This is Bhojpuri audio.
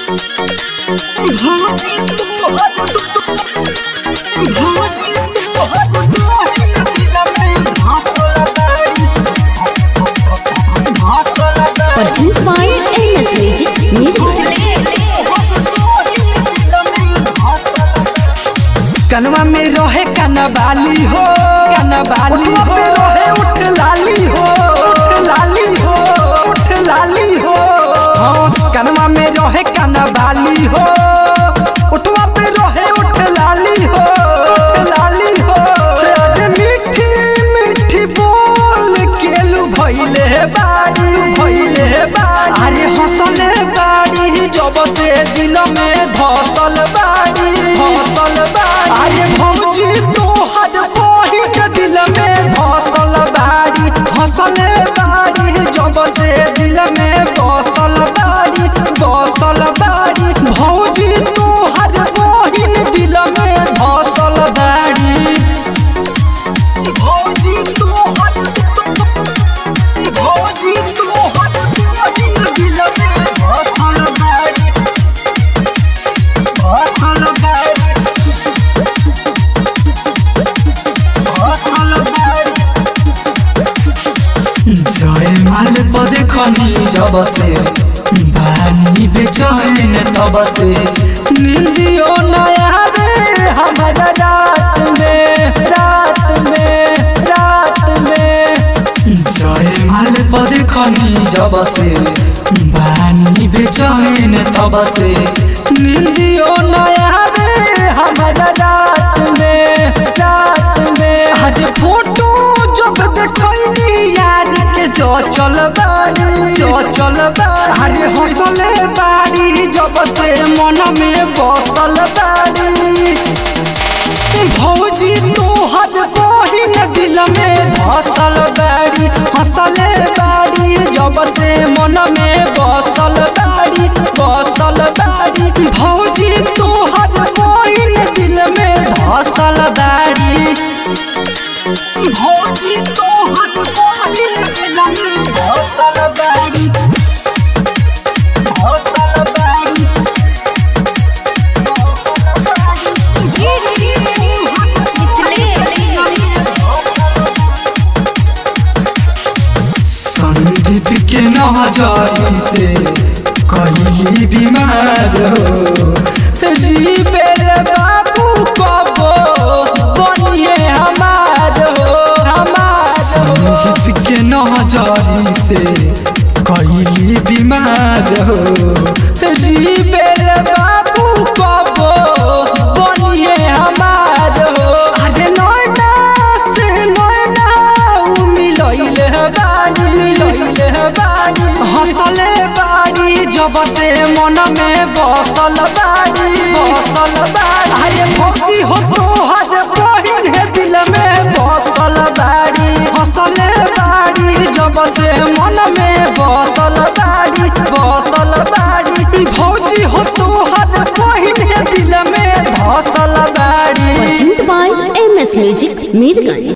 Arjun Fire MS Magic Mirror. कनवा में रहे कनबाली हो कनबाली हो रहे उठ लाली हो उठ लाली हो उठ लाली हो हाँ कनवा में रहे कनबाली हो उठवा पे रहे उठ लाली हो उठ लाली हो अरे मीठी मीठी बोल केलू भइले बाड़ी भइले बाड़ी अरे हंसले बाड़ी जब से दिल में धसल बाड़ी धसल बाड़ी अरे भौजी तोहर बहिन दिल में धसल बाड़ी हंसले बाड़ी जब से दिल में बसल बाड़ी बसल बाड़ी भौजी तोहर बहिन दिल में धसल बाड़ी भौजी तोहर भौजी तोहर बहिन दिल में धसल बाड़ी धसल बाड़ी धसल बाड़ी जय माल पदे खनी जब से बानी बेचैन तब से निंदियो नया रे हमारा रात में रात में रात में जय माल पदे खनी जब से बानी बेचैन तब से निंदियो नया रे हमारा रात में रात में आज फोटो जब देखनी यार के जो चल बाड़ी जो चल बाड़ी अरे हंसले बाड़ी जब से मन में बसल बाड़ी भौजी तोहर बहिन दिल में धसल बाड़ी हंसले बाड़ी जब से मन में बसल बाड़ी बसल बाड़ी भौजी तोहर बहिन दिल में धसल बाड़ी भौजी तोहर बहिन दिल में धसल बाड़ी धसल बाड़ी संदीप के नजरी से कहीं बीमार हो रिबेल बाबू कबो बनिए हमार हो हमार संदीप के नजरी से कहीं बीमार हो रिबेल बाबू कबो बनिए हमार हो अरे नैना से नैना उ मिलैले बाड़ी मिलैले बाड़ी हंसले बाड़ी जब से मन में बसल बाड़ी बसल बाड़ी अरे भौजी हो तोहर बहिन है दिल में बसल बाड़ी हंसले बाड़ी जब से मन में बसल बाड़ी बसल बाड़ी भौजी हो तोहर बहिन है दिल में धसल बाड़ी Arjun by MS Magic Mirror.